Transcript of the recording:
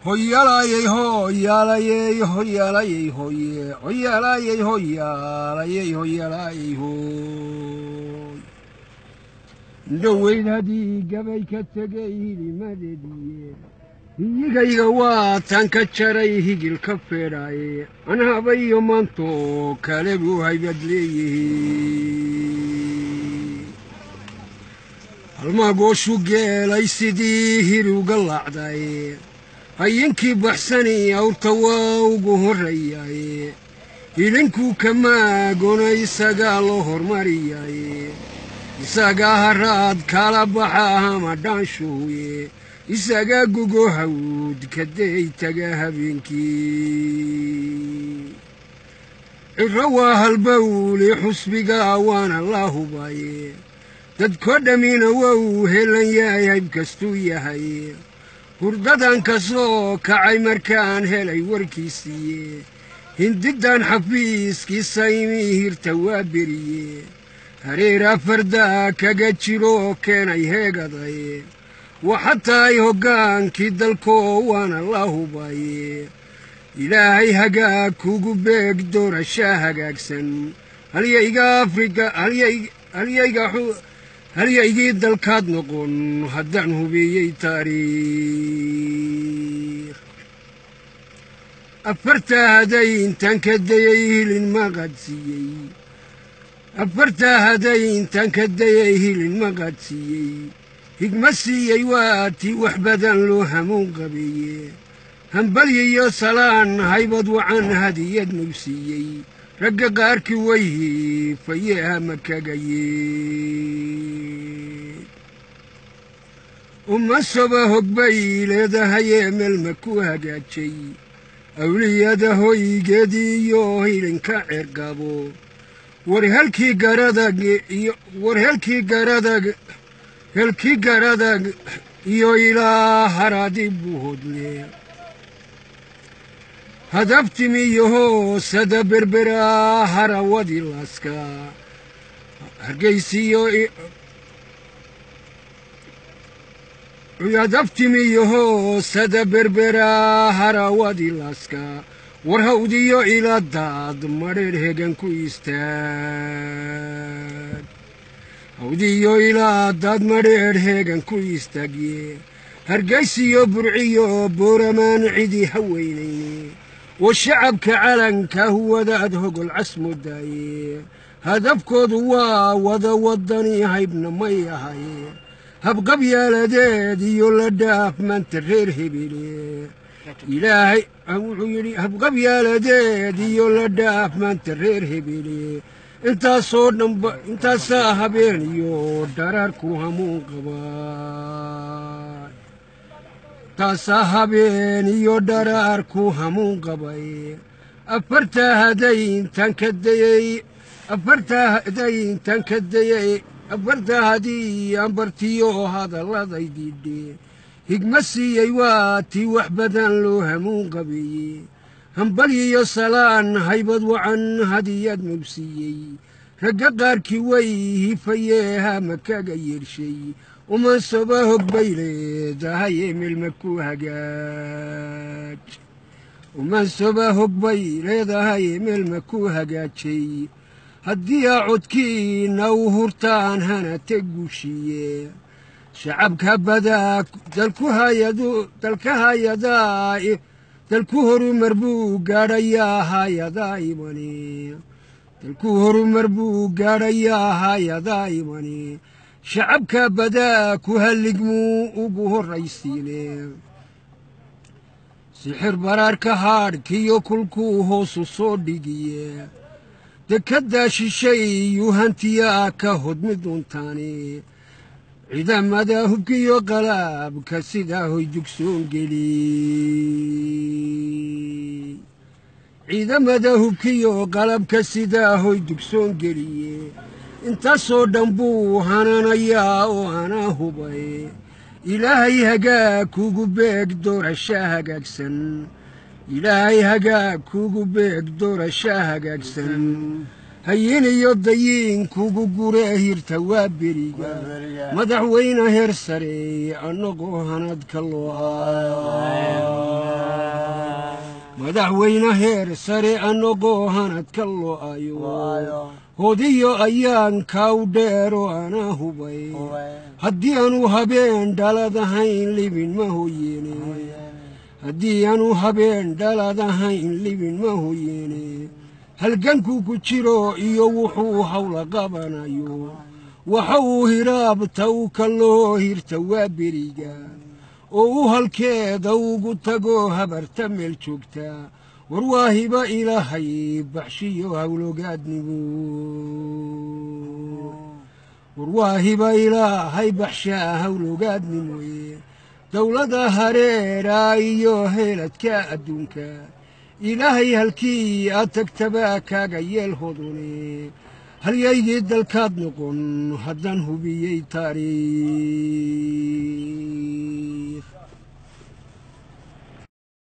hoyaalayey hoyaalayey hoyaalayey hoye hoyaalayey hoyaalayey hoyaalayey hoy indhoweyd haddii gabay ka tegay hilimadeediye hiyigayga waa tan ka jaray higil ka feedhaaye anhabayo maantoo kale buu haybad leeyihi halmaagooshu geelay sidii hiruga laacdaye hayinkii baxsani awrta waa ugu horrayaye hilinkuu kamaagona isagaa loo hormariyaye isagaa haraad kala baxa hama dhaanshuhuye isagaa gugo hawd kaday taga habeenkii ciro waa halbawli xusbiga waana la hubaye dadkoo dhammina wou helan yahay hayb kastuu yahay hurdadan ka soo kacay markaan helay warkiisiiye hindidan xafiiskiisa imii hirta waa beriye hareera fardaa kaga jiroo keenay heegaday waxataay hoggaankii dalkoo waana la hubaye ilaahay hagaag kugu beeg doorashaa hagaagsan halyayga afrika halyaygii dalkaad noqon haddaan hubeeyey taariikh afartaa haday intaan ka dayay hilin ma qadsiiyey afartaa haday intaan ka dayay hilin ma qadsiiyey higma siiyey waa tii wax badan loo hamuun qabeeye hambalyiyo salaan haybad wacan hadiyad nugsiiyey ragga qaarkii way hiifaye hama kagaye uma soba hogbay leedahayee meelma ku hagaajay awliyada hoygeediiyo hilinka cergabo war helkii garadag iyo war helkii garadag helkii garadag iyo ilaa haraadi buu hodle hadabtimiyoho sada berbera harawadi laska hargaysiyo hadabtimiyoho sada berbera harawadi laska war hawdiyo ila daad madheer hegan ku istaag hawdiyo ilaa daad madheer heegan ku istaagye hargaysiyo burciyo booramaan cidi haweynayne wa shacabka calanka huwadaad hogol casmodaaye hadafkoodu waa wada wadani haybna may ahaye habqabyaaladeed iyo la dhaaf maanta reer hebele ilaahay wuxuu yidhi habqabyaaladeed iyo la dhaaf maanta reer hebele intaasoo dhanba intaasaa habeen iyo dharaarku hamuun qabay intaasaa habeen iyo dharaarku hamuun qabay afartaa haday intaan ka dayey afartaa haday intaan ka dayey afartaa hadii aan bartiyo hadalladay diidhe higma siiyey waa tii wax badan loo hamuun qabeeye hambalyiyo salaan haybad wacan hadiyad nugsiiyey ragga qaarkii way hifayee hama kaga yeershay uman soba hogbay leedahaye meelma ku hagaaj uman soba hogbay leedahaye meelma ku hagaajay haddii aa codkiina u hurtaan hanate guushiye shacabka badaa dalku hayadu dalka hayadaa dalku horumar buu gaadhayaa hayadaa imani dalku horumar buu gaadhayaa hayadaa imani shacabka badaa ku halligmuu ugu horraysiine sixir baraarka haadhkiyo kulkuu hoosu soo dhigiye dekaddaa shishay yuu hantiyaa ka hodmi doontaani ciidamada hubkiyo qalaabka sidaa hoy dugsoon geli ciidamada hubkiyo qalabka sidaa hoy dugsoon geliye intaasoo dhan buu hananayaa oo anaa hubay ilaahay hagaag kugu beeg doorashaa hagaagsan ilaahay hagaag kugu beeg doorashaa hagaagsan hayin iyo dayiin kugu gure hirta waa beriga madaxweyne heer sare annagoo hanadka loo madaxweyne heer sare annagoo hanadka lo'ayo hodiyo ayaan kaaw dheero anaa hubay haddii aanu habeen dhalad ahayn libin ma hoyeene haddii aanu habeen dhalad ahayn libin ma hoyeene halgankuu ku jiro iyo wuxuu hawla qabanayo waxa uu hiraabta u kaloo hirta waa beriga oo u halkeeda ugu tago habarta meel joogta war waa hiba ilaahay baxshiyo hawlogaadnigu war waa hiba ilaahay baxshaa hawlogaadnimoye dowlada hareera iyo heeladka adduunka ilaahay halkii aad tagtaba kaaga yeel hodone halyaygii dalkaad noqon haddaan hubiyey taariikh